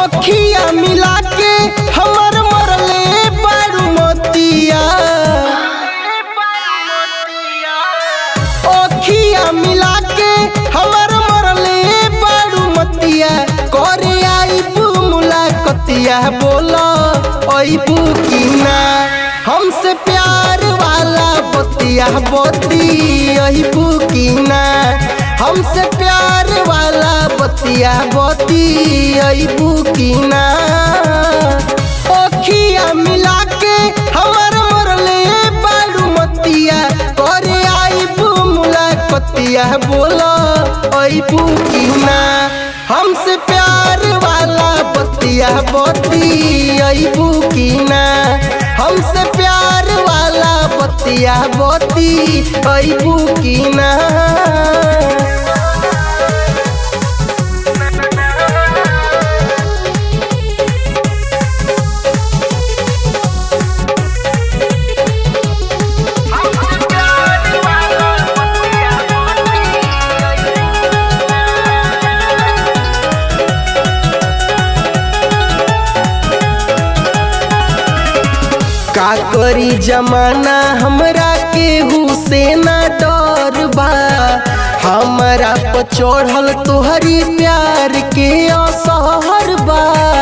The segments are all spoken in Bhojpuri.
अखिया मिला के हमर मरले बारू मोतिया अखिया मिला के हमर मरले बारू मोतिया करे आईबू मुलाकतिया बोला अईबू की ना हमसे प्यार वाला बतिया बती अईबू की ना हमसे प्यार वाला बतिया बती अईबू की ना अखिया मिला के हमर मरले बारू मतिया करे आईबू मुलाकतिया बोला अईबू की ना हमसे प्यार वाला बतिया बती अईबू की ना हमसे प्यार वाला बतिया बती अईबू की ना का करी जमाना हमरा केहू से ना डर बा हमरा पर चढ़ल तोहरी प्यार के असहर बा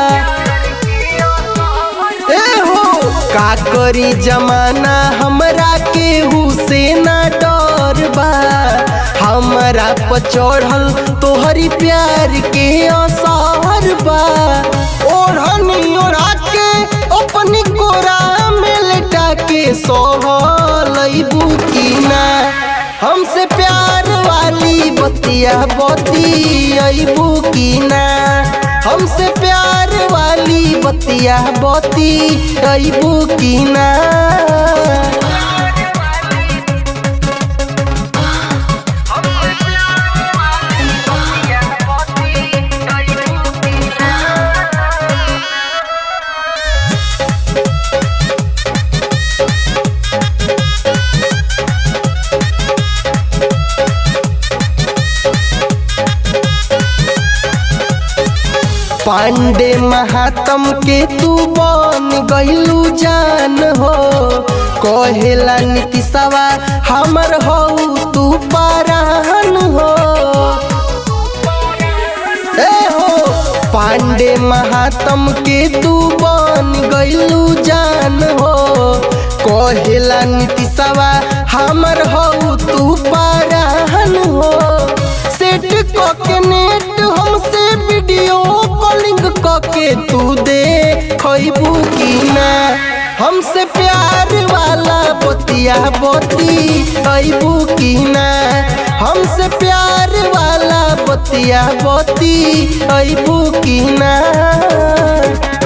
ए हो का करी जमाना हमरा केहू से ना डर बा हमरा पर चढ़ल तोहरी प्यार के असहर बा ओढ़नी ओढ़ा के अपनी कोरा में लेटा के सोहलैबू की ना हमसे प्यार वाली बतिया बती अबू की ना हमसे प्यार वाली बतिया बती अबू की ना पांडे महात्म के तू बन गईलू जान हो कहेला नीतिशवा हमर हो तू परान हो ए हो पांडे महात्म के तू बन गईलू जान हो कहेला नीतिशवा हमर हो तू परान हो सेट के नेट हमसे वीडियो कॉलिंग के तू दे खैबू की ना हमसे प्यार वाला बतिया बती अबू की ना हमसे प्यार वाला बतिया बती अबू की ना